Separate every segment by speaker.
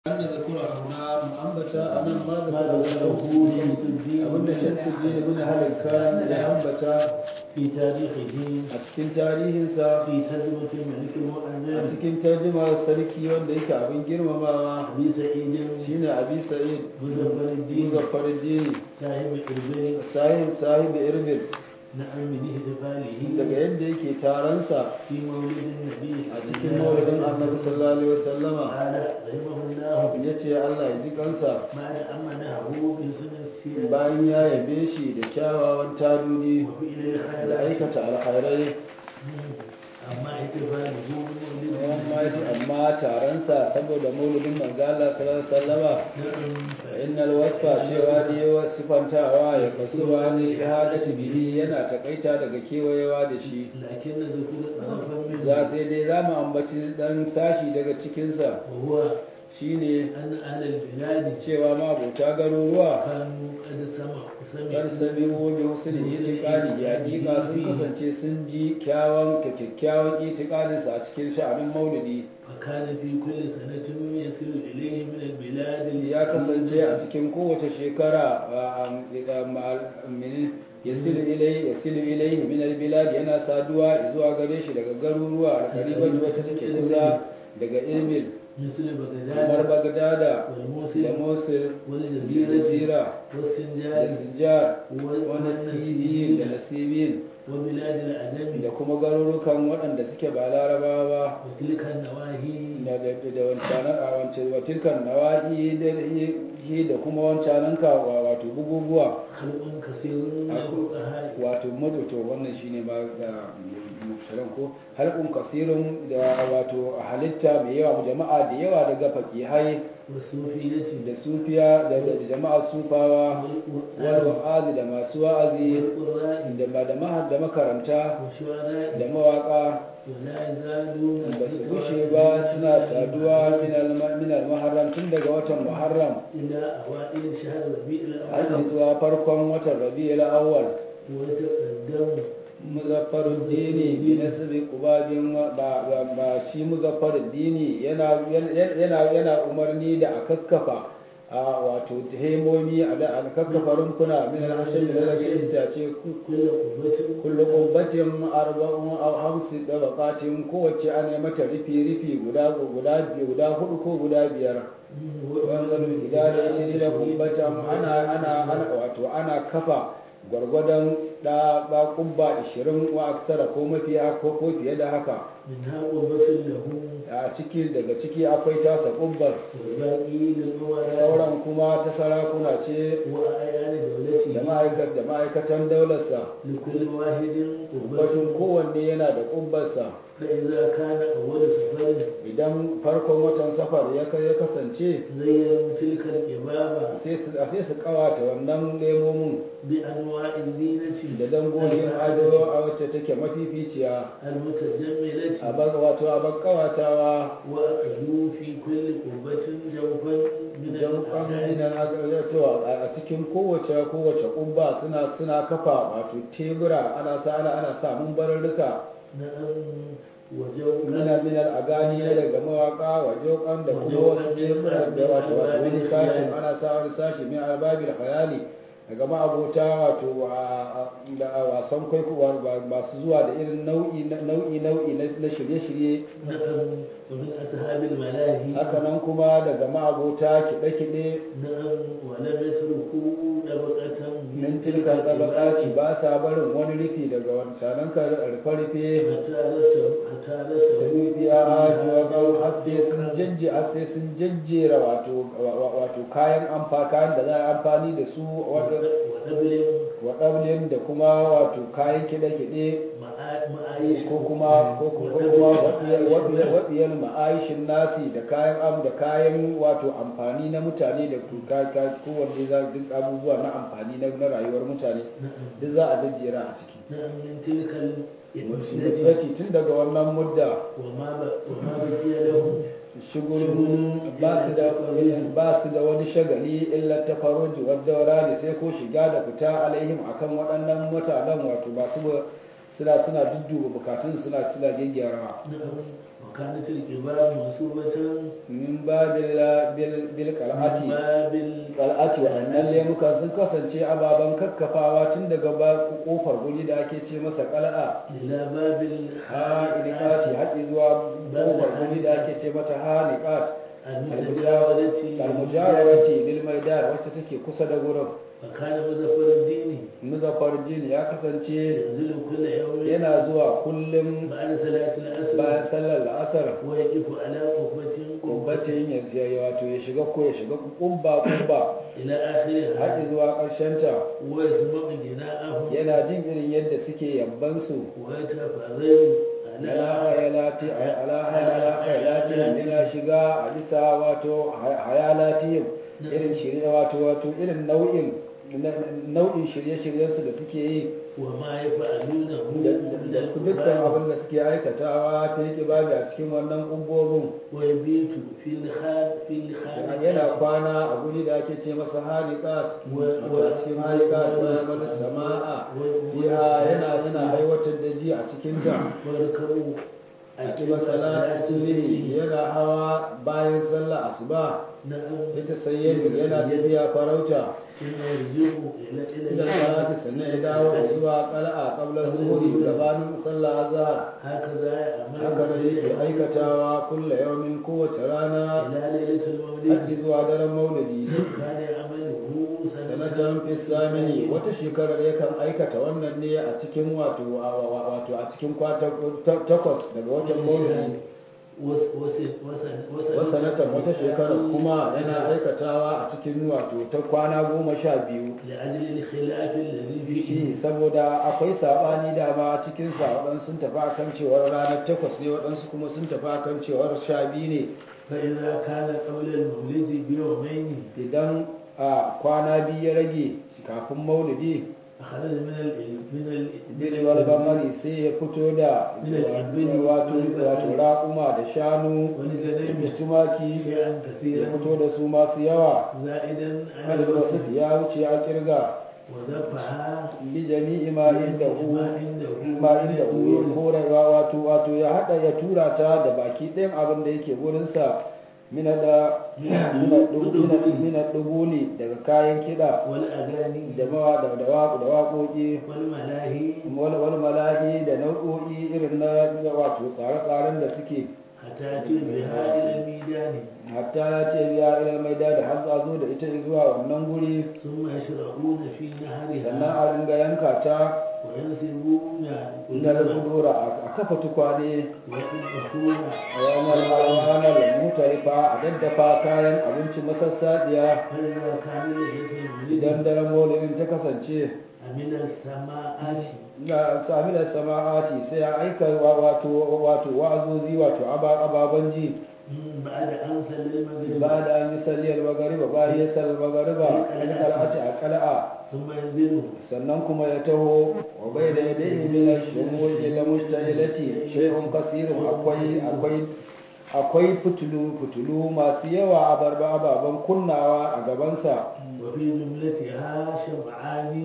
Speaker 1: an da zakura huna mu ambata a nan ma da zakura abinda shamsu biyu bin halakka ya ambata
Speaker 2: في تاريخه
Speaker 1: a cikin tarihinsa
Speaker 2: في ترجمة الملك
Speaker 1: a
Speaker 2: المؤذن
Speaker 1: cikin tarjumar sarki wanda yake abin girmamawa
Speaker 2: أبي سعيد
Speaker 1: shine abi sa'id
Speaker 2: مزفر الدين
Speaker 1: muzaffar dini
Speaker 2: صاحب إربيل
Speaker 1: sahib sahib irbil
Speaker 2: نعم من احتفاله
Speaker 1: daga yadda yake taronsa
Speaker 2: في مولد النبي
Speaker 1: a cikin maulidin annabi sallallahu alaihi wasallama
Speaker 2: قال رحمه الله
Speaker 1: ya ce Allah ya ji kansa
Speaker 2: بعد أن منحه بحسن السيرة
Speaker 1: bayan ya yabe shi da kyawawan taduni
Speaker 2: وفعل
Speaker 1: da
Speaker 2: الخيرات
Speaker 1: aikata alkhairai
Speaker 2: أما احتفاله بمولد
Speaker 1: amma
Speaker 2: النبي
Speaker 1: amma taronsa saboda maulidin manzo Allah sallallahu alaihi wasallama
Speaker 2: نعم
Speaker 1: innal wasfa cewa ne sifantawa ya kasuwa ne ihadati bihi yana takaita daga kewayewa da shi
Speaker 2: لكن ذكر طرفا منه
Speaker 1: za sai dai za mu ambaci dan sashi daga cikinsa
Speaker 2: وهو
Speaker 1: shine
Speaker 2: أن أهل البلاد
Speaker 1: cewa mabota garuruwa
Speaker 2: كانوا قد سمعوا
Speaker 1: kar sami wobe husnul itiqadi ya hakika sun kasance sun ji kyawun kyakkyawan itiqadinsa a cikin sha'anin maulidi
Speaker 2: فكان في كل سنة يصل إليه من البلاد
Speaker 1: ya kasance a cikin kowace shekara yasilu ilai yasilu ilai min albilad yana saduwa zuwa gare shi daga garuruwa alqariban wata take kusa daga Emil
Speaker 2: مثل
Speaker 1: kamar
Speaker 2: بغداد
Speaker 1: Bagdada da
Speaker 2: والموصل
Speaker 1: Mosul da
Speaker 2: والجزيرة
Speaker 1: Jazira da
Speaker 2: والسنجاب
Speaker 1: Sinjar wani Sibiyin da Nasibin
Speaker 2: وبلاد العجم
Speaker 1: da kuma garurukan waɗanda suke ba larabawa ba
Speaker 2: وتلك النواهي
Speaker 1: da da wancanan a wancan watilkan nawahi da hi da kuma wancanan ka wato bugubuwa
Speaker 2: خلق كثير من الفقهاء
Speaker 1: wato madoto wannan shine ma da mufsaran ko halqun kasirun da wato halitta mai yawa jama'a da yawa daga faqihai
Speaker 2: والصوفية
Speaker 1: da sufiya da da jama'a sufawa wal
Speaker 2: والقرآن
Speaker 1: wa'azi da masu wa'azi
Speaker 2: والقراء
Speaker 1: da ma da mahad da makaranta
Speaker 2: والشعراء
Speaker 1: da mawaka
Speaker 2: ولا يزالون
Speaker 1: ba su gushe ba suna saduwa min al- min al-muharram tun daga watan muharram
Speaker 2: إلى أوائل شهر ربيع
Speaker 1: har
Speaker 2: الأول
Speaker 1: zuwa farkon watan rabi'ul awwal
Speaker 2: ويتقدم
Speaker 1: muzaffarud dini bi nasbi qubabin ba ba ba shi muzaffarud dini yana yana yana umarni da a kakkafa a wato hemomi a da a kakkafa rumfuna min al-hashim da daga itace
Speaker 2: كل قوة
Speaker 1: kullu qubbatin arba'un aw hamsi dabaqatin kowace ana mata rufi rufi guda guda guda hudu ko guda biyar wannan idan da shi da kubbatan ana ana ana wato ana kafa gwargwadon da ba kubba 20 wa aksara ko mafiya ko ko fiye da haka
Speaker 2: منها قوة له
Speaker 1: a ciki daga ciki akwai tasa kubbar
Speaker 2: والباقي للأمراء
Speaker 1: sauran kuma ta sarakuna ce
Speaker 2: وأعيان
Speaker 1: da
Speaker 2: دولته
Speaker 1: ma'aikat da ma'aikatan daularsa
Speaker 2: لكل واحد
Speaker 1: batun
Speaker 2: قوة
Speaker 1: kowanne yana da kubbarsa
Speaker 2: فإذا كان أول سفر
Speaker 1: idan farkon watan safar ya kai ya kasance
Speaker 2: زينوا تلك الإمامة
Speaker 1: sai su sai su kawata wannan lemomin
Speaker 2: بأنواع الزينة
Speaker 1: da dangogin ado a wacce take mafificiya
Speaker 2: المتجملة
Speaker 1: a bag wato a bag kawatawa
Speaker 2: وأخذوا في كل قوة جوفا من
Speaker 1: jaukan
Speaker 2: الأعداء
Speaker 1: minan to a cikin kowace kowace kubba suna suna kafa wato tebura ana sa ana ana sa mumbararruka
Speaker 2: نعم وجوكا
Speaker 1: mina minal agani na daga mawaka wa jokan da kuma wasu tebura da wato wato wani sashin ana sa wani sashi min albabil khayali daga ma'abota wato wa- da wasan kwaikwayo masu zuwa da irin nau'i nau'i nau'i na na shirye-shirye
Speaker 2: نعم ومن أصحاب الملاهي
Speaker 1: haka nan kuma daga ma'abota kiɗe-kiɗe
Speaker 2: نعم ولم يتركوا طبقة
Speaker 1: min tilkar tabaqati ba sa barin wani rufi daga wancanan ka rufe-rufe
Speaker 2: حتى رسم حتى
Speaker 1: da
Speaker 2: رسم
Speaker 1: nufi a haji wa kan hasse sun jajje hasse sun jajjera wato wato kayan amfa kayan da za a amfani da su
Speaker 2: ونبل
Speaker 1: wa ɗablin da kuma wato kayan kiɗe-kiɗe
Speaker 2: معايش
Speaker 1: ko kuma ko kuma waɗiyar ma'aishin nasi da kayan am da kayan wato amfani na mutane da kowanne za duk abubuwa na amfani na na rayuwar mutane
Speaker 2: نعم
Speaker 1: duk za a jajjera a ciki
Speaker 2: نعم من تلك المدة
Speaker 1: Musulunci tun daga wannan mudda
Speaker 2: وما ب- وما بقي لهم
Speaker 1: shigulun ba su da ba su da wani shagali illa ta faruji wadda ne sai ko shiga da fita alaihim akan waɗannan mutanen wato masu suna suna dudduba bukatun suna suna gyaggyarawa
Speaker 2: نعم وكانت الجبال منصوبة
Speaker 1: min babil bil bil
Speaker 2: من
Speaker 1: qal'ati
Speaker 2: باب
Speaker 1: qal'ati waɗannan lemukan sun kasance ababen kakkafawa tun daga ba kofar guri da ake ce masa qal'a
Speaker 2: إلى باب
Speaker 1: haniqati haƙi zuwa kofar guri da ake ce mata haniqat
Speaker 2: المتجاورة
Speaker 1: almujawarati lil maidan wacce take kusa da gurin
Speaker 2: وكان مظفر الدين
Speaker 1: muzaffar din ya kasance
Speaker 2: ينزل كل يوم
Speaker 1: yana zuwa kullum
Speaker 2: بعد صلاة العصر
Speaker 1: bayan sallar la'asar
Speaker 2: ويقف على قبة قبة
Speaker 1: kubbacin ya ziyarci wato ya shiga ko ya shiga kubba kubba
Speaker 2: إلى آخرها
Speaker 1: haƙi zuwa ƙarshenta
Speaker 2: ويسمع جناءهم
Speaker 1: yana jin irin yadda suke yabbansu
Speaker 2: ويتفرج
Speaker 1: ala
Speaker 2: على
Speaker 1: hayalati ala ala hayalati yana shiga a bisa wato hayalati irin shirye wato wato irin nau'in nau'in shirye-shiryensu da suke yi
Speaker 2: وما يفعلونه
Speaker 1: da
Speaker 2: من
Speaker 1: da dukkan
Speaker 2: القرآن
Speaker 1: abin da suke aikatawa fil kibali a cikin wannan kumbobin
Speaker 2: ويبيت في الخان في الخان
Speaker 1: yana kwana a guri da ake ce masa halikat a cikin halikat wani wani sama'a ya yana yana aiwatar da ji a cikin ta
Speaker 2: ويركبوا
Speaker 1: a kiba salatu subhi yana hawa bayan sallah asuba
Speaker 2: نعم
Speaker 1: ita sayyid yana tafiya farauta
Speaker 2: ثم يرجع إلى إلى
Speaker 1: idan salati sannan ya dawo zuwa qal'a qabla zuhuri gabanin sallah azhar
Speaker 2: هكذا يعمل
Speaker 1: haka da yake aikatawa kulla yawmin kowace rana
Speaker 2: إلى ليلة المولد
Speaker 1: haƙi zuwa daren maulidi
Speaker 2: كان يعمله
Speaker 1: sanatan fisamini wata shekarar yakan aikata wannan ne a cikin wato wato a cikin kwata takwas daga watan maulidi wasanatan wata shekarar kuma yana aikatawa a cikin wato ta kwana goma sha biyu
Speaker 2: لأجل الخلاف الذي فيه
Speaker 1: Eh, saboda akwai saɓani dama a cikinsa waɗansu sun tafi akan cewar ranar takwas ne waɗansu kuma sun tafi akan cewar sha biyu ne
Speaker 2: فإذا كان قبل المولد بيومين
Speaker 1: idan a kwana biyu ya rage kafin maulidi
Speaker 2: أخرج من ال من ال
Speaker 1: bilwar bamari sai ya fito da wato wato raƙuma da shanu da
Speaker 2: ولجنين
Speaker 1: tumaki
Speaker 2: شيئا
Speaker 1: ya
Speaker 2: كثيرا
Speaker 1: fito da su masu yawa
Speaker 2: زائدا على
Speaker 1: adadin wasu
Speaker 2: الوصف
Speaker 1: ya wuce a kirga
Speaker 2: وذبحها
Speaker 1: bi jami'i ma inda hu
Speaker 2: ما عنده
Speaker 1: ma inda hu ya korewa wato wato ya hada ya tura ta da baki ɗayan abin da yake gurinsa mina da mina dubuli daga kayan kiɗa
Speaker 2: والأغاني
Speaker 1: da mawa da da waƙo da waƙoƙi
Speaker 2: والملاهي
Speaker 1: wani wani malahi da nau'o'i irin na wato tsare-tsaren da suke
Speaker 2: حتى يأتي بها إلى الميدان
Speaker 1: hatta ya ce biya ilal maida da har zo da ita zuwa wannan guri
Speaker 2: ثم يشرعون في
Speaker 1: sannan
Speaker 2: نهرها
Speaker 1: a ringa yanka ta
Speaker 2: وينسبون
Speaker 1: ina da kudura a kafa tukwane
Speaker 2: ويطبخون
Speaker 1: a yanar ranar mutarifa a daddafa kayan abinci masassaɗiya
Speaker 2: فإذا كان ليس المولد
Speaker 1: idan daren maulidin ta kasance
Speaker 2: من السماءات
Speaker 1: na sami da sama'ati sai ya aika wa- wato wato wa'azozi wato aba- ababen ji
Speaker 2: مم، بعد أن صلى المغرب
Speaker 1: ba da an yi salliyar magariba bayan ya sallar magariba an kar'ati a kal'a
Speaker 2: ثم ينزل
Speaker 1: sannan kuma ya taho wa bai da yadda min ash-shumul ila mustahilati shay'un kasirun akwai akwai akwai fitulu fitulu masu yawa a barba ababen kunnawa a gabansa
Speaker 2: وفي جملتها شمعان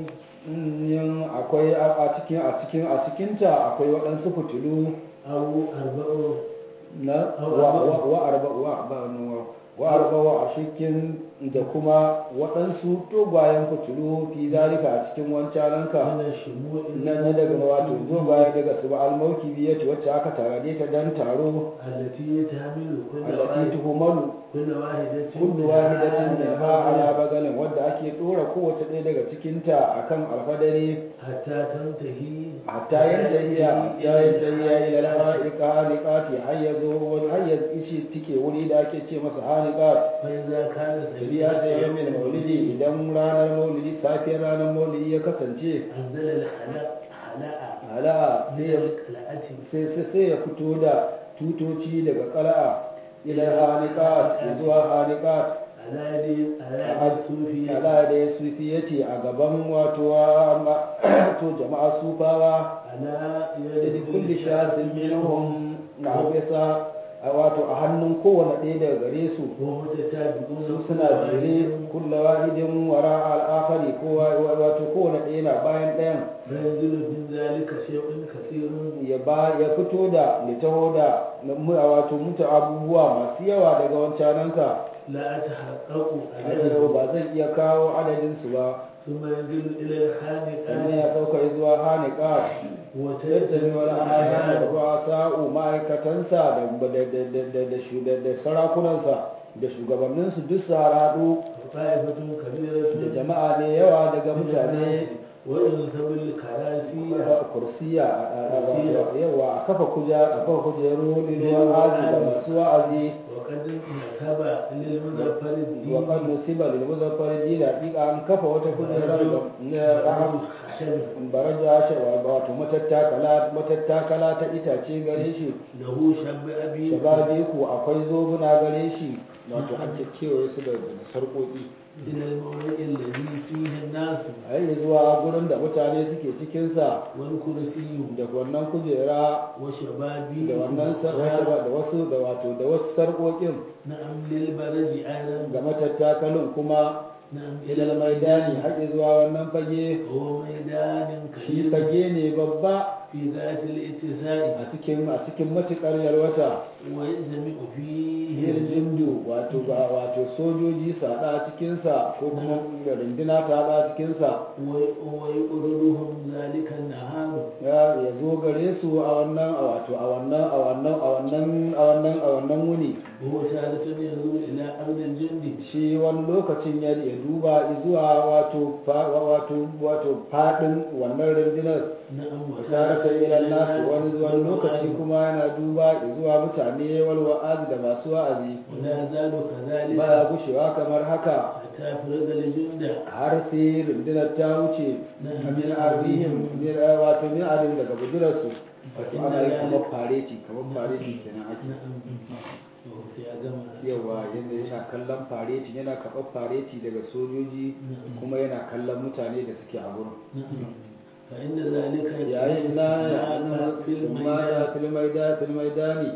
Speaker 1: yin akwai a a cikin a cikin a cikinta akwai waɗansu fitulu
Speaker 2: أو أربع
Speaker 1: na wa wa wa arba wa ba wa wa arba wa a cikin da kuma waɗansu dogwayen fitulu fi zalika a cikin wancananka
Speaker 2: من الشموع
Speaker 1: na na daga wato dogwaye daga su ba almauki biyati wacce aka tarade ta dan taro
Speaker 2: التي تحمل كل
Speaker 1: allati
Speaker 2: واحد
Speaker 1: tuhumalu
Speaker 2: كل واحدة
Speaker 1: kullu wahidatin
Speaker 2: منها
Speaker 1: minha ala bagalin wadda ake dora kowace ɗaya daga cikinta akan alfadari
Speaker 2: حتى تنتهي
Speaker 1: hatta yantahiya hatta yantahiya ila al-ha'iqa haliqati har yazo wani har yazo ishi tike wuri da ake ce masa haliqat
Speaker 2: فإذا كان
Speaker 1: biya da
Speaker 2: سبيعة
Speaker 1: yawmin maulidi idan ranar maulidi safiyar ranar maulidi ya kasance
Speaker 2: أنزل الحلاء حلاء
Speaker 1: ala sai ya
Speaker 2: القلعة
Speaker 1: sai sai sai ya fito da tutoci daga qala'a ila haliqat zuwa haliqat
Speaker 2: على يد على يد الصوفية
Speaker 1: ala da ya sufiyati a gaban wato to jama'a sufawa
Speaker 2: على
Speaker 1: da
Speaker 2: يد
Speaker 1: kulli shasin minhum na bisa a wato a hannun kowane ɗaya daga gare su
Speaker 2: ومتتابعون
Speaker 1: su suna jere kulla wahidin wara al'akari kowa wato kowane ɗaya na bayan ɗayan
Speaker 2: فينزل من ذلك شيء كثير
Speaker 1: ya ba ya fito da litaho da mu- wato mutu abubuwa masu yawa daga wancananka
Speaker 2: لا أتحقق
Speaker 1: adadin
Speaker 2: عليه
Speaker 1: ba zan iya kawo adadin su ba
Speaker 2: ثم ينزل إلى
Speaker 1: sannan ya
Speaker 2: الحانقات
Speaker 1: sauka zuwa hanika tattali wani ayyana ruwa sa'u ma'aikatansa da da- da- da- da- da shu- da- da sarakunansa da shugabanninsu duk su haradu
Speaker 2: طائفة
Speaker 1: da
Speaker 2: كبيرة
Speaker 1: jama'a ne yawa daga mutane
Speaker 2: وينصب الكراسي
Speaker 1: kursiya a- a- wato yawa a kafa kuja a kafa kujeru liluwan azi da masu wa'azi
Speaker 2: وقد نسب للمظفر
Speaker 1: wa kan
Speaker 2: الدين
Speaker 1: musiba lil muzaffar din hakika an kafa wata kujera da raham
Speaker 2: خشب
Speaker 1: baraja shawa wato matattakala matattakala ta itace gare shi
Speaker 2: له شب أبي
Speaker 1: shababe ku akwai zobuna gare shi wato an kewaye su da da sarƙoƙi
Speaker 2: إلى الموضع الذي فيه الناس
Speaker 1: a yi zuwa gurin da mutane suke cikinsa
Speaker 2: والكرسي
Speaker 1: da wannan kujera
Speaker 2: وشبابي
Speaker 1: da wannan sarƙoƙi da wasu da wato da wasu sarƙoƙin
Speaker 2: نعم للبرج أيضا
Speaker 1: ga matattakalin kuma
Speaker 2: نعم
Speaker 1: ilal maidani haƙi zuwa wannan fage
Speaker 2: هو ميدان
Speaker 1: shi
Speaker 2: كبير
Speaker 1: fage ne babba
Speaker 2: في ذات الاتساع
Speaker 1: a cikin a cikin matuƙar yalwata
Speaker 2: ويجتمع فيه
Speaker 1: yin jindu wato ba wato sojoji su haɗa a cikinsa ko kuma runduna ta haɗa a cikinsa
Speaker 2: ويقررهم ذلك النهار
Speaker 1: ya ya zo gare su a wannan a wato a wannan a wannan a wannan a wannan a wannan wuni
Speaker 2: وهو تارة ينظر إلى أرض الجند
Speaker 1: shi wani lokacin ya ya duba zuwa wato fa- wato wato fadin wannan rundunar
Speaker 2: نعم
Speaker 1: tarata ila nasu wani wani lokaci kuma yana duba zuwa mutane wal wa'azi da masu wa'azi
Speaker 2: ولا يزال كذلك
Speaker 1: baya gushewa kamar haka
Speaker 2: حتى فرغ الجند
Speaker 1: har sai rundunar ta wuce min arihim min wato min arihim daga bujurarsu wato ana yi kamar fareti kamar fareti kenan ake
Speaker 2: نعم sai ya gama
Speaker 1: yawa yadda yana kallon fareti yana karɓar fareti daga sojoji kuma yana kallon mutane da suke a gurin
Speaker 2: نعم فإن ذلك
Speaker 1: yayin na
Speaker 2: في
Speaker 1: sumada
Speaker 2: الميدان
Speaker 1: filmaida filmaidani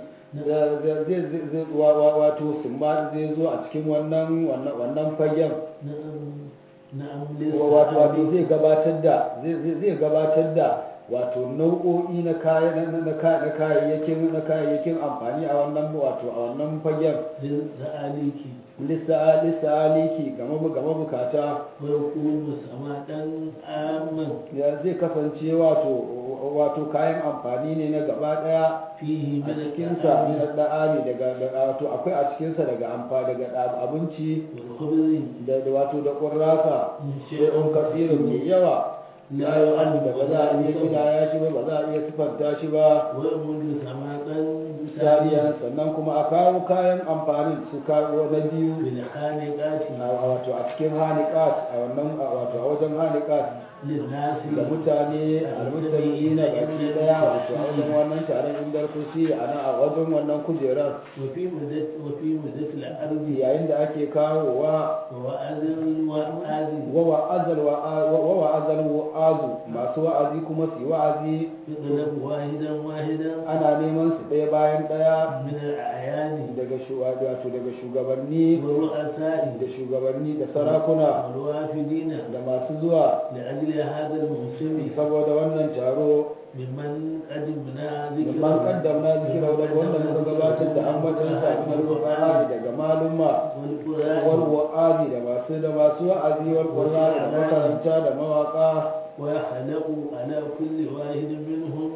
Speaker 1: zai wato summa zai zo a cikin wannan wannan wannan fagen
Speaker 2: نعم نعم
Speaker 1: wato wato
Speaker 2: للسحاب
Speaker 1: zai gabatar da zai zai- zai gabatar da wato nau'o'i na kayan na na ka- na kayayyakin na kayayyakin amfani a wannan wato a wannan fagen
Speaker 2: للسعاليك
Speaker 1: lissa lissa aliki game bu- game bukata
Speaker 2: ويكون سمادا عاما
Speaker 1: ya zai kasance wato wato kayan amfani ne na gaba daya
Speaker 2: فيه
Speaker 1: a
Speaker 2: من
Speaker 1: cikinsa
Speaker 2: الطعام
Speaker 1: na da'ami daga da- wato akwai a cikinsa daga amfa daga da- abinci
Speaker 2: والخبز
Speaker 1: da da wato da ƙurrasa shi'un kasirin mai yawa la yu'addu da ba za a iya kidaya shi ba ba za a iya sifanta shi ba
Speaker 2: ويمد سمادا
Speaker 1: sariya sannan kuma a kawo kayan amfanin su kawo na biyu
Speaker 2: بالحانقات
Speaker 1: a wato a cikin hanikat a wannan a wato a wajen hanikat
Speaker 2: للناس
Speaker 1: da mutane almutane na baki daya wato a wajen wannan taron indar kursi a nan a wajen wannan kujerar
Speaker 2: وفي مدة وفي مدة الأرض
Speaker 1: yayin da ake kawowa
Speaker 2: وأذن وأذن
Speaker 1: wawa azal wa azal wa'azu masu wa'azi kuma su yi wa'azi
Speaker 2: يطلب واحدا واحدا
Speaker 1: ana neman su ɗaya bayan ɗaya
Speaker 2: من الأعيان
Speaker 1: daga shu- wato daga shugabanni
Speaker 2: والرؤساء
Speaker 1: da shugabanni da sarakuna
Speaker 2: والوافدين
Speaker 1: da masu zuwa
Speaker 2: لأجل هذا الموسم
Speaker 1: saboda wannan taro
Speaker 2: ممن قدمنا
Speaker 1: da man kaddamna zikira da wanda muka gabatar da ambatan sa min al daga maluma wal
Speaker 2: والقرآن
Speaker 1: wa'azi da masu da masu wa'azi wal qur'ani da makaranta da mawaka
Speaker 2: ويخلق على كل واحد منهم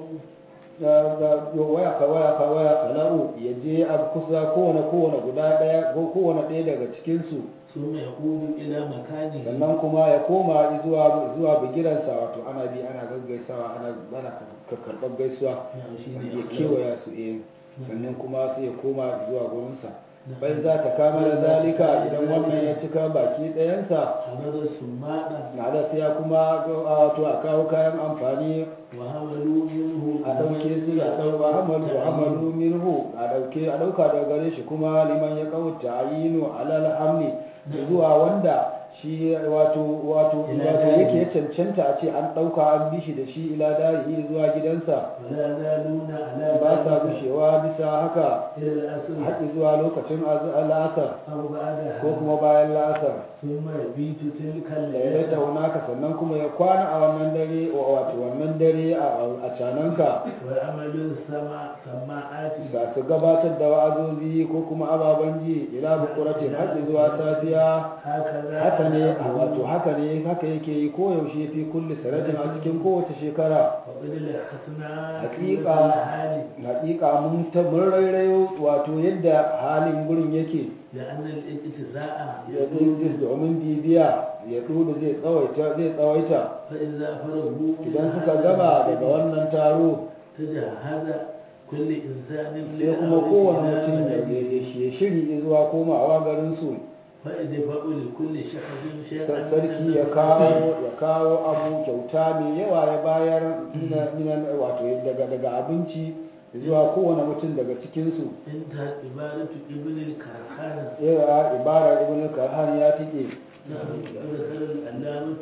Speaker 1: da da waya ka waya ka waya kala'u ya je a kusa kowane kowane guda daya ko kowane ɗaya daga cikin su
Speaker 2: ثم يقود إلى مكانه
Speaker 1: sannan kuma ya koma zuwa zuwa bigiransa wato ana bi ana gaggaisawa ana bana ka karɓar gaisuwa
Speaker 2: نعم
Speaker 1: sannan
Speaker 2: شيء
Speaker 1: ya kewaya su eh sannan kuma sai ya koma zuwa gurinsa bai za ta kamala zalika idan wannan ya cika baki ɗayansa
Speaker 2: حمد السماء
Speaker 1: na da sai ya kuma wato a kawo kayan amfani
Speaker 2: وحملوا منه
Speaker 1: a ɗauke su a ɗauka hamalu hamalu minhu a ɗauke a ɗauka daga gare shi kuma liman ya kawuta ayinu alal hamli zuwa wanda shi wato wato
Speaker 2: Ila
Speaker 1: wato
Speaker 2: dari.
Speaker 1: yake ya cancanta a ce an ɗauka an bi shi da shi ila dari zuwa gidansa
Speaker 2: ولا يزالون على
Speaker 1: ba sa
Speaker 2: ذلك
Speaker 1: gushewa bisa haka
Speaker 2: إلى الأسر
Speaker 1: haƙi zuwa lokacin az- la'asar
Speaker 2: أو بعدها
Speaker 1: ko kuma bayan la'asar
Speaker 2: ثم يبيت تلك
Speaker 1: ya
Speaker 2: الليلة
Speaker 1: tauna ka sannan kuma ya kwana a wannan dare wato wannan dare a a cananka
Speaker 2: ويعمل السماء سماعات
Speaker 1: sa su gabatar da wa'azozi ko kuma ababen ji ila bukuratin haƙi zuwa safiya
Speaker 2: هكذا
Speaker 1: haka ne a wato haka ne haka yake yi koyaushe fi kulli sanatin a cikin kowace shekara
Speaker 2: وقد لحسنا
Speaker 1: Haƙiƙa.
Speaker 2: الحال
Speaker 1: hakika mun ta mun rairayo wato yadda halin gurin yake
Speaker 2: لأن الاجتزاء
Speaker 1: ya
Speaker 2: يقول
Speaker 1: ɗin domin bibiya ya ɗudu zai tsawaita zai tsawaita
Speaker 2: فإذا فرغوا من
Speaker 1: idan suka
Speaker 2: هذا
Speaker 1: gama
Speaker 2: الموسم
Speaker 1: daga wannan taro
Speaker 2: تجهز كل إنسان
Speaker 1: sai kuma kowane
Speaker 2: للعودة
Speaker 1: mutum
Speaker 2: إلى
Speaker 1: ya
Speaker 2: بلده.
Speaker 1: ya shiri zuwa komawa garinsu
Speaker 2: فإدفاع لكل شخص شيئا
Speaker 1: Sa-
Speaker 2: من
Speaker 1: sarki ya
Speaker 2: النفقات
Speaker 1: kawo ya kawo abu kyauta mai yawa ya bayar mina- mina- wato daga daga abinci zuwa kowane mutum daga cikinsu
Speaker 2: انتهت عبارة ابن الكرخانة
Speaker 1: yawa ibara ibn karhan ya tike
Speaker 2: نعم ذكر العلامة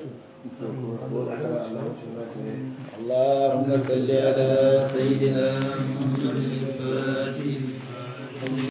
Speaker 1: اللهم صل على سيدنا محمد الفاتح